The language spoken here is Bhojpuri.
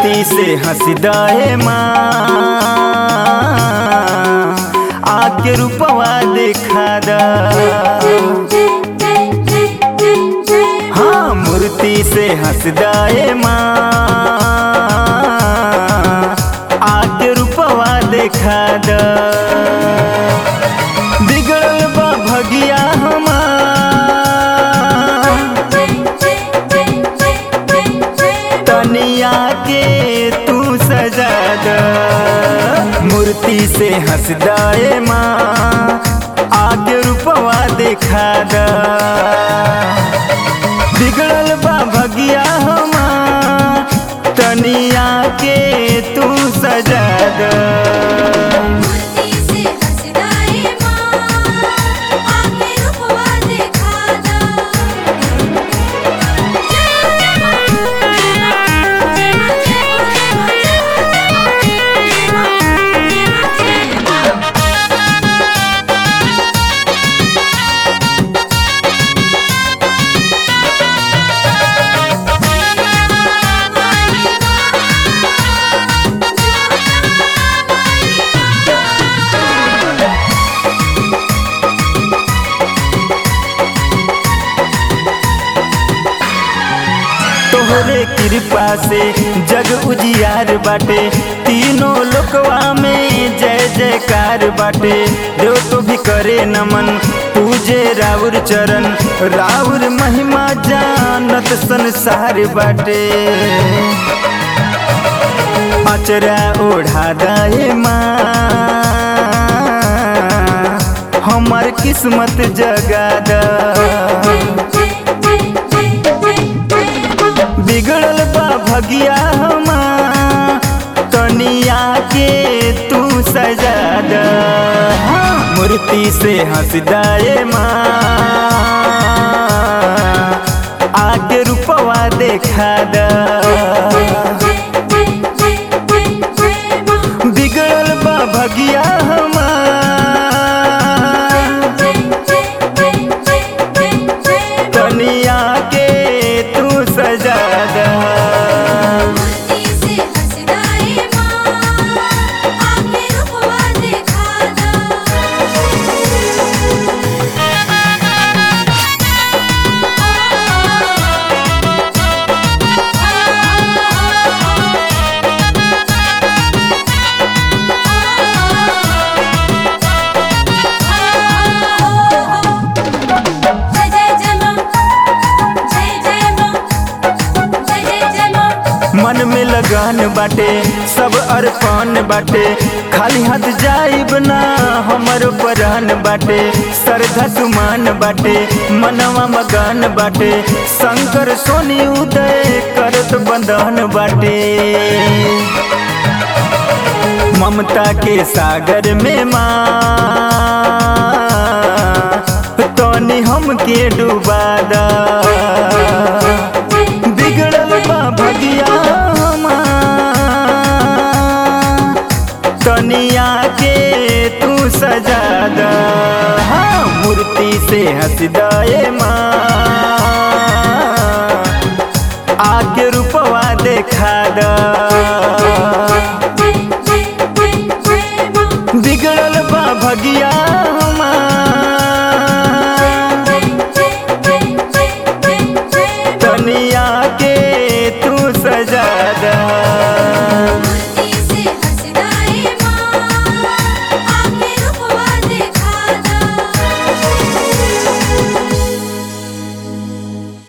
मूर्ति से हंसदाए माँ आके रूपवा देखा दा हाँ मूर्ति से हंसदाए माँ आके रूपवा देखा दा बिगड़ल बा भगिया हमार तनिया के तू सजा द मूर्ति से हंसदाए माँ आगे रूपवा देखा द बिगड़ल बा भगिया हमार तनिया के तू सजा द तोहरे कृपा से जग उजियार बाटे तीनों लोकवा में जय जयकार बाटे देव तो भी करे नमन पूजे राउर चरण राउर महिमा जानत संसार बाटे अचरा ओढ़ा दाए माँ हमार किस्मत जगा दा बिगड़ल बा भगिया हमार तनिया के तू सजा द मूर्ति से हंसदाए माँ आके रूपवा देखा द बिगड़ल बा भगिया हमार तनिया के तू सजा द मन में लगन बाटे सब अर्पण बाटे खाली हाथ जाइब ना हमर परान बाटे श्रद्धा सुमान बाटे मनवा मगन बाटे शंकर सोनी उदय करत बंधन बाटे ममता के सागर में माँ तोनी हमके डुबा दा बिगड़ल बा भगिया हमार तनिया के तू सजा द हाँ मूर्ति से हंसदाए माँ आके रूपवा देखा द